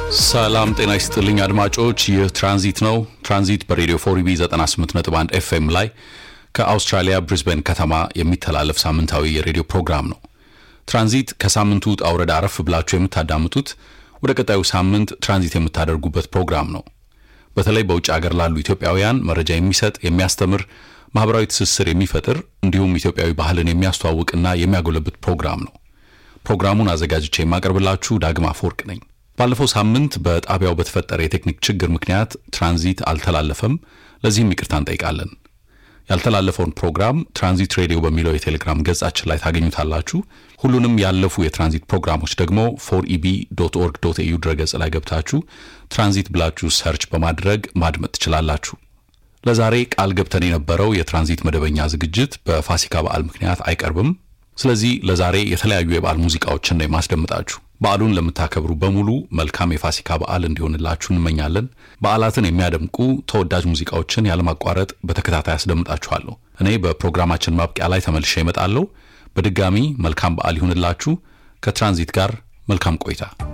ሰላም ጤና ይስጥልኝ አድማጮች፣ ይህ ትራንዚት ነው። ትራንዚት በሬዲዮ ፎሪቢ 98.1 ኤፍኤም ላይ ከአውስትራሊያ ብሪዝበን ከተማ የሚተላለፍ ሳምንታዊ የሬዲዮ ፕሮግራም ነው። ትራንዚት ከሳምንቱ ውጣ ውረድ አረፍ ብላችሁ የምታዳምጡት ወደ ቀጣዩ ሳምንት ትራንዚት የምታደርጉበት ፕሮግራም ነው። በተለይ በውጭ ሀገር ላሉ ኢትዮጵያውያን መረጃ የሚሰጥ የሚያስተምር፣ ማህበራዊ ትስስር የሚፈጥር እንዲሁም ኢትዮጵያዊ ባህልን የሚያስተዋውቅና የሚያጎለብት ፕሮግራም ነው። ፕሮግራሙን አዘጋጅቼ የማቀርብላችሁ ዳግማ አፈወርቅ ነኝ። ባለፈው ሳምንት በጣቢያው በተፈጠረ የቴክኒክ ችግር ምክንያት ትራንዚት አልተላለፈም። ለዚህም ይቅርታ እንጠይቃለን። ያልተላለፈውን ፕሮግራም ትራንዚት ሬዲዮ በሚለው የቴሌግራም ገጻችን ላይ ታገኙታላችሁ። ሁሉንም ያለፉ የትራንዚት ፕሮግራሞች ደግሞ ፎር ኢቢ ዶት ኦርግ ዶት ኤዩ ድረገጽ ላይ ገብታችሁ ትራንዚት ብላችሁ ሰርች በማድረግ ማድመጥ ትችላላችሁ። ለዛሬ ቃል ገብተን የነበረው የትራንዚት መደበኛ ዝግጅት በፋሲካ በዓል ምክንያት አይቀርብም። ስለዚህ ለዛሬ የተለያዩ የበዓል ሙዚቃዎችን ነው የማስደምጣችሁ። በዓሉን ለምታከብሩ በሙሉ መልካም የፋሲካ በዓል እንዲሆንላችሁ እንመኛለን። በዓላትን የሚያደምቁ ተወዳጅ ሙዚቃዎችን ያለማቋረጥ በተከታታይ አስደምጣችኋለሁ። እኔ በፕሮግራማችን ማብቂያ ላይ ተመልሼ እመጣለሁ። በድጋሚ መልካም በዓል ይሁንላችሁ። ከትራንዚት ጋር መልካም ቆይታ